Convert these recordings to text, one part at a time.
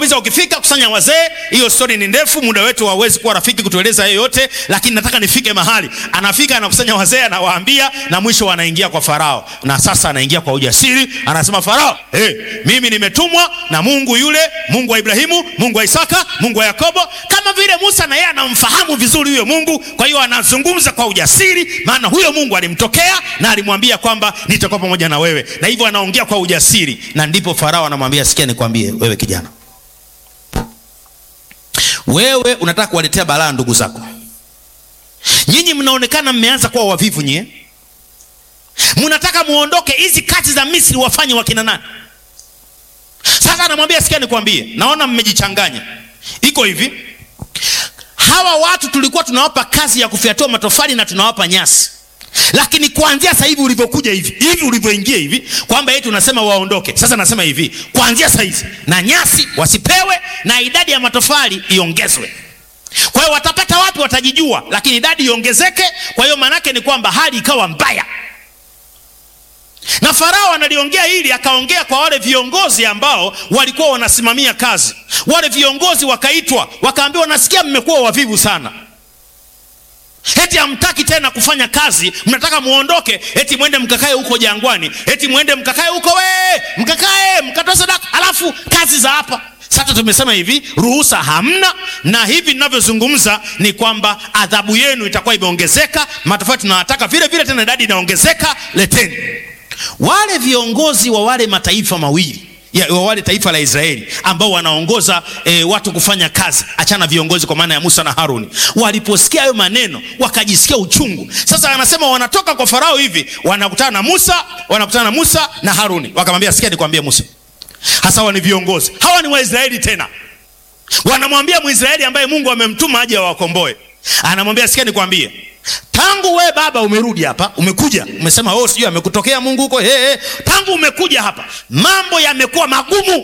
Musa, ukifika kusanya wazee. Hiyo stori ni ndefu, muda wetu hauwezi kuwa rafiki kutueleza hiyo yote, lakini nataka nifike mahali. Anafika anakusanya wazee, anawaambia, na mwisho anaingia kwa Farao, na sasa anaingia kwa ujasiri, anasema Farao, hey, mimi nimetumwa na Mungu yule, Mungu wa Ibrahimu, Mungu wa Isaka, Mungu wa Yakobo. Kama vile Musa na yeye anamfahamu vizuri huyo Mungu, kwa hiyo anazungumza kwa ujasiri, maana huyo Mungu alimtokea na alimwambia kwamba nitakuwa pamoja na wewe, na hivyo anaongea kwa ujasiri, na ndipo Farao anamwambia, sikia nikwambie, wewe kijana wewe unataka kuwaletea balaa ndugu zako. Nyinyi mnaonekana mmeanza kuwa wavivu, nyie mnataka muondoke, hizi kazi za Misri wafanye wakina nani? Sasa anamwambia sikia, nikwambie, naona mmejichanganya. Iko hivi, hawa watu tulikuwa tunawapa kazi ya kufyatua matofali na tunawapa nyasi lakini kuanzia sasa hivi ulivyokuja hivi hivi ulivyoingia hivi kwamba eti unasema waondoke. Sasa nasema hivi, kuanzia sasa hivi na nyasi wasipewe na idadi ya matofali iongezwe. Kwa hiyo watapata wapi? Watajijua, lakini idadi iongezeke. Kwa hiyo maanake ni kwamba hali ikawa mbaya, na Farao analiongea hili, akaongea kwa wale viongozi ambao walikuwa wanasimamia kazi. Wale viongozi wakaitwa, wakaambiwa, nasikia mmekuwa wavivu sana eti hamtaki tena kufanya kazi, mnataka muondoke, eti mwende mkakae huko jangwani, eti mwende mkakae huko, we mkakae mkatoe sadaka, alafu kazi za hapa. Sasa tumesema hivi, ruhusa hamna, na hivi ninavyozungumza ni kwamba adhabu yenu itakuwa imeongezeka, matofali tunawataka vile vile, tena idadi inaongezeka, leteni. Wale viongozi wa wale mataifa mawili ya, wa wale taifa la Israeli ambao wanaongoza e, watu kufanya kazi, achana viongozi kwa maana ya Musa na Haruni, waliposikia hayo maneno wakajisikia uchungu. Sasa anasema wanatoka kwa Farao hivi, wanakutana na Musa, wanakutana na Musa na Haruni, wakamwambia sikia, nikwambie Musa, hasa hawa ni viongozi, hawa ni Waisraeli tena, wanamwambia Mwisraeli ambaye Mungu amemtuma aje awakomboe, anamwambia sikia, nikwambie tangu we baba umerudi hapa, umekuja umesema, oh, sijui amekutokea Mungu huko. Hey, hey. Tangu umekuja hapa mambo yamekuwa magumu.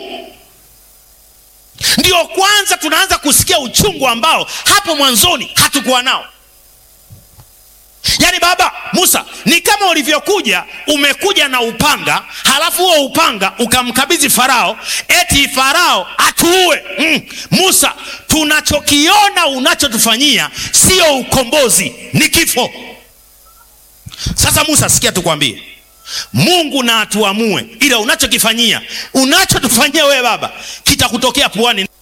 Ndio kwanza tunaanza kusikia uchungu ambao hapo mwanzoni hatukuwa nao. Yaani baba Musa, ni kama ulivyokuja, umekuja na upanga, halafu huo upanga ukamkabidhi Farao, eti Farao atuue. Mm. Musa, tunachokiona unachotufanyia sio ukombozi, ni kifo. Sasa Musa, sikia tukwambie, Mungu na atuamue, ila unachokifanyia, unachotufanyia wewe baba, kitakutokea puani.